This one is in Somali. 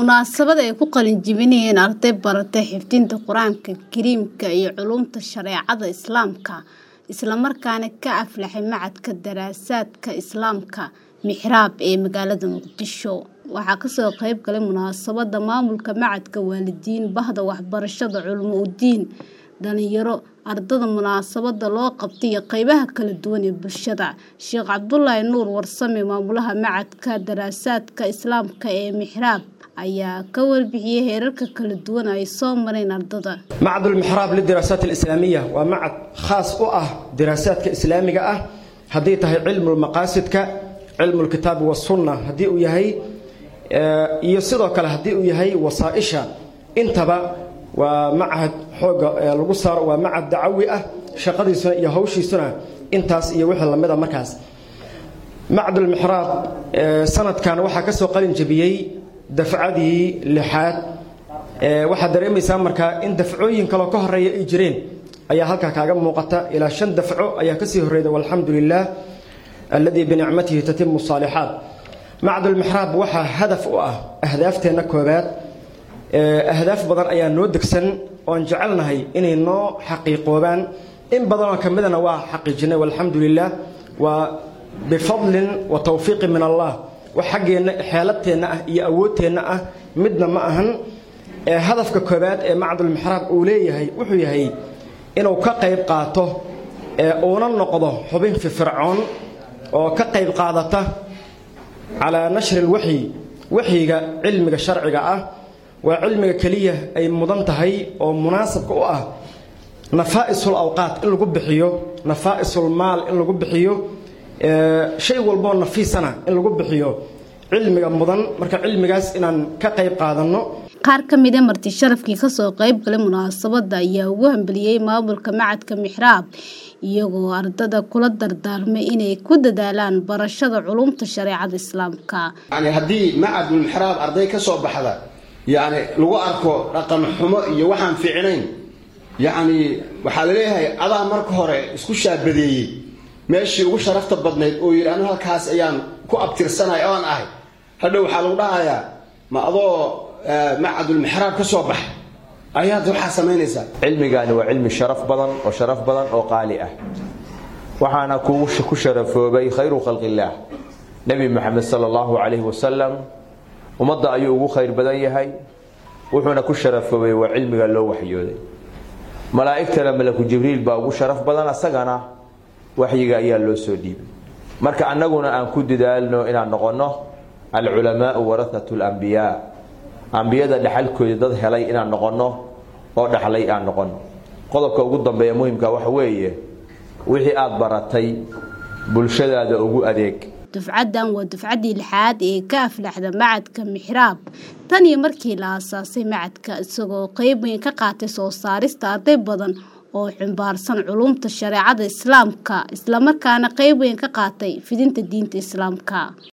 munaasabad ay ku qalin jebinayeen arday baratay xifdinta qur-aanka kariimka iyo culuumta shareecada islaamka isla markaana ka aflaxay macadka daraasaadka islaamka mixraab ee magaalada muqdisho waxaa kasoo qeyb galay munaasabada maamulka macadka waalidiin bahda waxbarashada culimo udiin dhalinyaro ardada munaasabada loo qabtay iyo qeybaha kala duwan ee bulshada sheekh cabdulaahi nuur warsame maamulaha macadka daraasaadka islaamka ee mixraab ayaa ka warbixiyey heerarka kala duwan ay soo mareen ardada macad ulmixraab lidiraasaat alislaamiya waa macad khaas u ah diraasaadka islaamiga ah haddii tahay cilmulmaqaasidka cilmulkitaabi wasunna haddii uu yahay iyo sidoo kale haddii uu yahay wasaaisha intaba waa macahad xooga lagu saaro waa macad dacawi ah shaqadiisuna iyo hawshiisuna intaas iyo wixii lamida markaas macadulmixraab sanadkan waxaa ka soo qalin jebiyey dafcadii lixaad waxaad dareemaysaa markaa in dafcooyin kaloo ka horeeya ay jireen ayaa halkaa kaaga muuqata ilaa shan dafco ayaa kasii horreyda walxamdu lilah alladii binicmatihi tatimu saalixaat macadulmixraab waxaa hadaf u ah ahdaafteenna koobaad ahdaaf badan ayaa noo degsan oon jecelnahay inay noo xaqiiqoobaan in badanoo ka midana waa xaqiijinay walxamdu lilah waa bifadlin wa tawfiiqin min allah wax xaggeenna xeeladteenna ah iyo awoodteenna ah midna ma ahan hadafka koobaad ee macadulmixraab uu leeyahay wuxuu yahay inuu ka qayb qaato uuna noqdo xubin firfircoon oo ka qayb qaadata calaa nashri lwaxyi waxyiga cilmiga sharciga ah waa cilmiga keliya ay mudan tahay oo munaasabka u ah nafaa'isul awqaat in lagu bixiyo nafaa'isul maal in lagu bixiyo shay walboo nafiisana in lagu bixiyo cilmiga mudan marka cilmigaas inaan ka qayb qaadanno qaar ka mida marti sharafkii kasoo qeyb galay munaasabada ayaa ugu hambeliyey maamulka macadka mixraab iyagoo ardada kula dardaarmay inay ku dadaalaan barashada culumta shareecada islaamka yani haddii macadulmixraab arday ka soo baxda yacni lagu arko dhaqan xumo iyo waxaan fiicnayn yacni waxaa laleeyahay adaa marka hore isku shaabadeeyey meeshii ugu sharafta badnayd oo yidhi anu halkaas ayaan ku abtirsanay oan ahay hadhow waxaa lagu dhahayaa ma adoo macadulmixraab ka soo bax ayaad waxaa samaynaysaa cilmigaani waa cilmi sharaf badan oo sharaf badan oo qaali ah waxaana ku sharafoobay khayru khalqillaah nebi moxamed sala allahu calayhi wasalam ummadda ayuu ugu khayr badan yahay wuxuuna ku sharafoobay waa cilmiga loo waxyooday malaa'igtana malaku jibriil baa ugu sharaf badan asagana waxyiga ayaa loo soo dhiibay marka annaguna aan ku dadaalno inaan noqonno alculamaau warahatu lambiyaa ambiyada dhexalkooda dad helay inaan noqonno oo dhaxlay aan noqonno qodobka ugu dambeeya muhimka waxa weeye wixii aada baratay bulshadaada ugu adeeg dufcaddan waa dufcaddii lixaad ee ka aflaxda macadka mixraab tan iyo markii la aasaasay macadka isagoo qeyb weyn ka qaatay soo saarista arday badan oo xumbaarsan culumta shareecada islaamka islamarkaana qeyb weyn ka qaatay fidinta diinta islaamka